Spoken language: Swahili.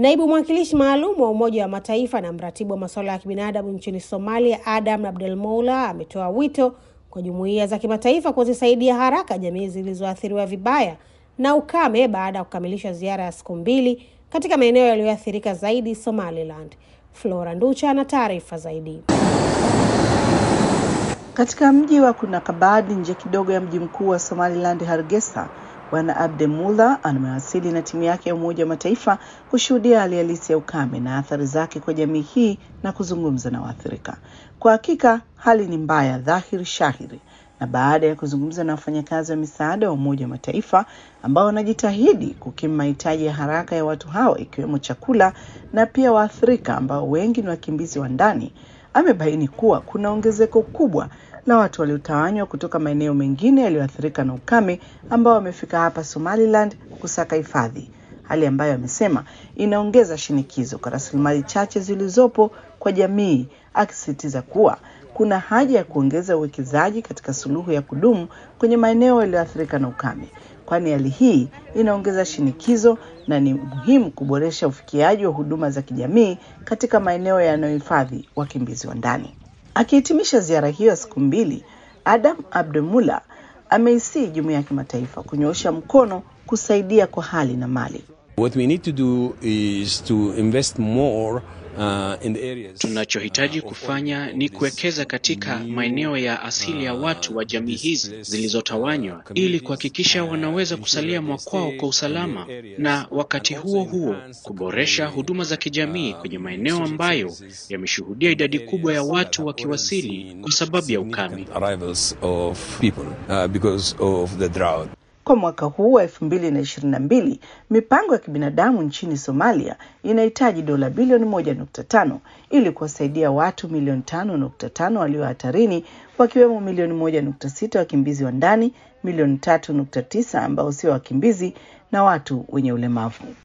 Naibu mwakilishi maalum wa Umoja wa Mataifa na mratibu wa masuala ya kibinadamu nchini Somalia, Adam Abdelmoula, ametoa wito kwa jumuiya za kimataifa kuzisaidia haraka jamii zilizoathiriwa vibaya na ukame baada ya kukamilisha ziara ya siku mbili katika maeneo yaliyoathirika zaidi Somaliland. Flora Nducha ana taarifa zaidi. Katika mji wa Kunakabad nje kidogo ya mji mkuu wa Somaliland, Hargeisa, Bwana Abdemula amewasili na timu yake ya Umoja wa Mataifa kushuhudia hali halisi ya ukame na athari zake kwa jamii hii na kuzungumza na waathirika. Kwa hakika hali ni mbaya dhahiri shahiri, na baada ya kuzungumza na wafanyakazi wa misaada wa Umoja wa Mataifa ambao wanajitahidi kukimu mahitaji ya haraka ya watu hawa ikiwemo chakula na pia waathirika ambao wengi ni wakimbizi wa ndani, amebaini kuwa kuna ongezeko kubwa la watu waliotawanywa kutoka maeneo mengine yaliyoathirika na ukame ambao wamefika hapa Somaliland kusaka hifadhi, hali ambayo amesema inaongeza shinikizo kwa rasilimali chache zilizopo kwa jamii, akisisitiza kuwa kuna haja ya kuongeza uwekezaji katika suluhu ya kudumu kwenye maeneo yaliyoathirika na ukame, kwani hali hii inaongeza shinikizo na ni muhimu kuboresha ufikiaji wa huduma za kijamii katika maeneo yanayohifadhi wakimbizi wa ndani. Akihitimisha ziara hiyo ya siku mbili, Adam Abdemula ameisii jumuiya ya kimataifa kunyoosha mkono kusaidia kwa hali na mali. What we need to do is to invest more Uh, in the areas, tunachohitaji uh, kufanya ni kuwekeza katika maeneo ya asili ya watu wa jamii hizi zilizotawanywa ili kuhakikisha wanaweza kusalia mwakwao kwa usalama, na wakati huo huo kuboresha huduma za kijamii kwenye maeneo ambayo yameshuhudia idadi kubwa ya watu wakiwasili kwa sababu ya ukame. Kwa mwaka huu wa elfu mbili na ishirini na mbili mipango ya kibinadamu nchini Somalia inahitaji dola bilioni moja nukta tano ili kuwasaidia watu milioni tano nukta tano walio hatarini wakiwemo milioni moja nukta sita wakimbizi wa ndani, milioni tatu nukta tisa ambao sio wakimbizi na watu wenye ulemavu.